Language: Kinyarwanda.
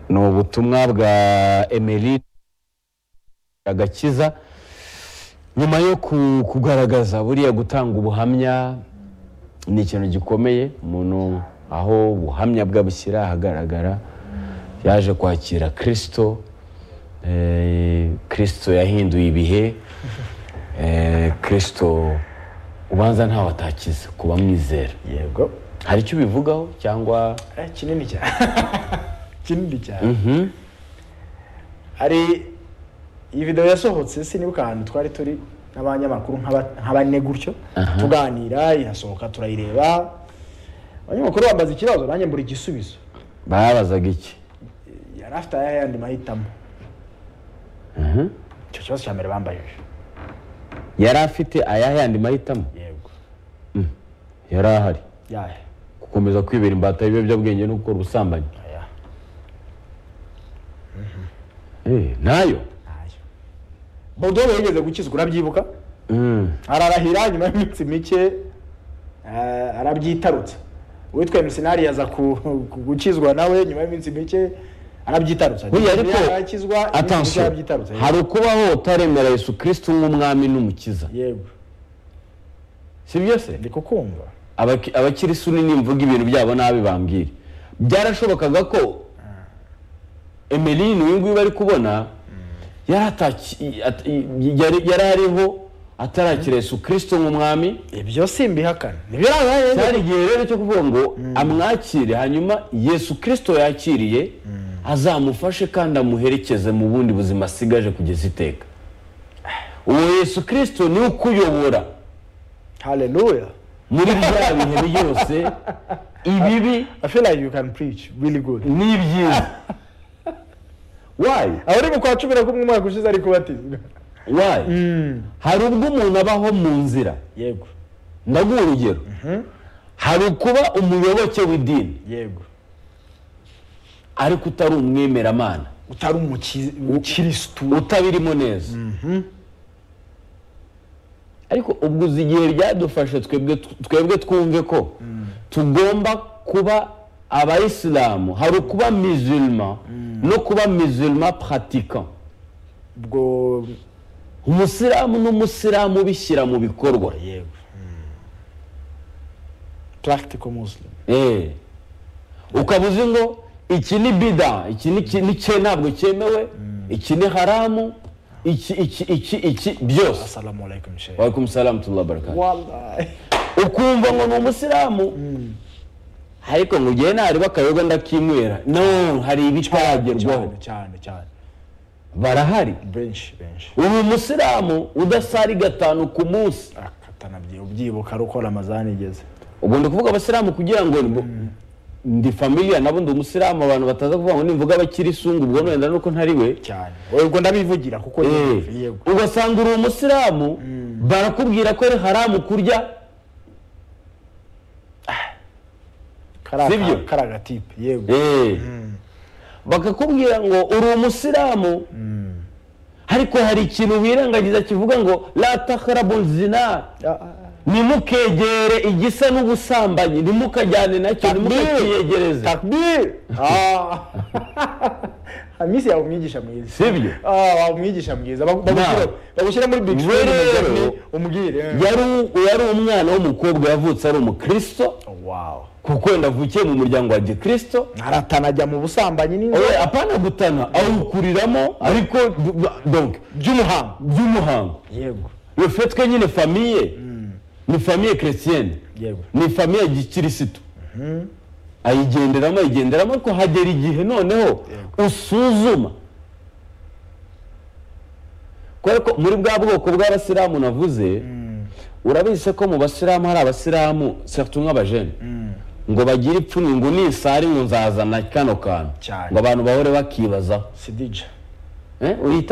ni ubutumwa bwa emery agakiza nyuma yo ku- kugaragaza buriya gutanga ubuhamya ni ikintu gikomeye umuntu aho ubuhamya bwe abushyira ahagaragara yaje kwakira kirisito eh, kirisito yahinduye ibihe eh, kirisito ubanza ntawe atakiza kuba mwizera yego hari icyo ubivugaho cyangwa Eh, kinini cyane kinini cyane hari iyi videwo yasohotse sinibuka ahantu twari turi n'abanyamakuru nk'aba- nk'abane gutyo tuganira irasohoka turayireba abanyamakuru bambaza ikibazo nanjye mbura igisubizo babazaga iki yari afite ayandi mahitamo icyo kibazo cya mbere bambajije yari afite ayahe yandi mahitamo yego yari ahari yahe gukomeza kwibera imbata y'ibiyobyabwenge no gukora ubusambanyi aya Eh, nayo ntayo bodobo yigeze gukizwa urabyibuka Mm. ararahira nyuma y'iminsi mike eh, arabyitarutse uwitwa emisinari yaza ku- ku- gukizwa nawe nyuma y'iminsi mike arabyitarutse buriya Nyuma ariko y'aho arakizwa iminsi mike atansiyo yarabyitarutse hari ukubaho utaremera yesu kirisiti nk'umwami n'umukiza yego si byo se ndi kukumva Abaki- abakirisu ni nimvuga ibintu byabo nabi bambwira byarashobokaga ko emeline uyu nguyu bari kubona yari ataki- at- yari- yari ariho atarakira yesu kirisito nk'umwami ibyo simbihakana nibyo arabaye cyari igihe rero cyo kuvuga ngo amwakire hanyuma yesu kirisito yakiriye azamufashe kandi amuherekeze mu bundi buzima asigaje kugeza iteka uwo yesu kirisito niwe ukuyobora haleluya muri bya bihe byose ibibi i feel like you can preach really good ni byiza wayi aho uri mu kwa cumi na kumwe umwaka ushize ari kubatizwa wayi Mm, hari ubwo umuntu abaho mu nzira yego ndaguha urugero hari ukuba umuyoboke w'idini yego ariko utari umwemeramana utari umuki- umukirisitu utabirimo neza ariko ubwo uzi igihe byadufashe twebwe twebwe twumve ko tugomba kuba abayisilamu hari ukuba mizilma no kuba mizilma pratika ubwo umusilamu n'umusilamu bishyira mu bikorwa yego practical muslim Eh. ukaba uzi ngo iki ni bida iki ni iki ni cye ntabwo cyemewe iki ni haramu iki iki iki iki byose assalamu alaikum sheikh waalaikum salamu tullah barakatu wallahi ukumva ngo ni umusilamu ariko ngo ugiye ntareba akayoga ndakinywera no hari ibitaragerwaho cyane cyane cyane barahari benshi benshi ubu umusilamu udasari gatanu ku munsi akatanabyiye ubyibuka ari uko ramazani igeze ubwo ndi kuvuga abasilamu kugira ngo bo- ndi familiya nabo ndi umusilamu abantu bataza kuvuga ngo nimvuga abakirisungu ubwo wenda nuko ntari we cyane ubwo ndabivugira kuko Eh, yego, yego ugasanga uri umusilamu barakubwira ko ari haramu kurya Sibyo? Kara- kara agatipe yego Eh. bakakubwira ngo uri umusilamu ariko hari ikintu wirengagiza kivuga ngo la takharabu zina Ah, ah, nimukegere igisa n'ubusambanyi ntimukajyane nacyo ah. ntimukakiyegereze takbir Ah. hamisi yawe umwigisha mwiza sibyo Ah, wawe umwigisha mwiza Bagu- bagushyira Nawe. bagushyira muri big Rero- screen, umbwire eh. yari u- yari umwana w'umukobwa yavutse ari umukristo wow kuko wenda avukiye mu muryango wa gikristo aratana ajya mu busambanyi n'inzoga Oya, apana gutana awukuriramo ariko b- b- donc by'umuhango by'umuhango yego le fait que nyine famiye ni famiye chrétienne yego ni famiye ya gikirisitu ayigenderamo ayigenderamo ariko hagera igihe noneho usuzuma kubera ko muri bwa bwoko bw'abasilamu navuze urabizi ko mu basilamu hari abasilamu surtout nk'abajene ngo bagire ipfunwe ngo nisari ngo nzazana kano kantu Cyane. ngo abantu bahore bakibazaho sidija Eh, uyita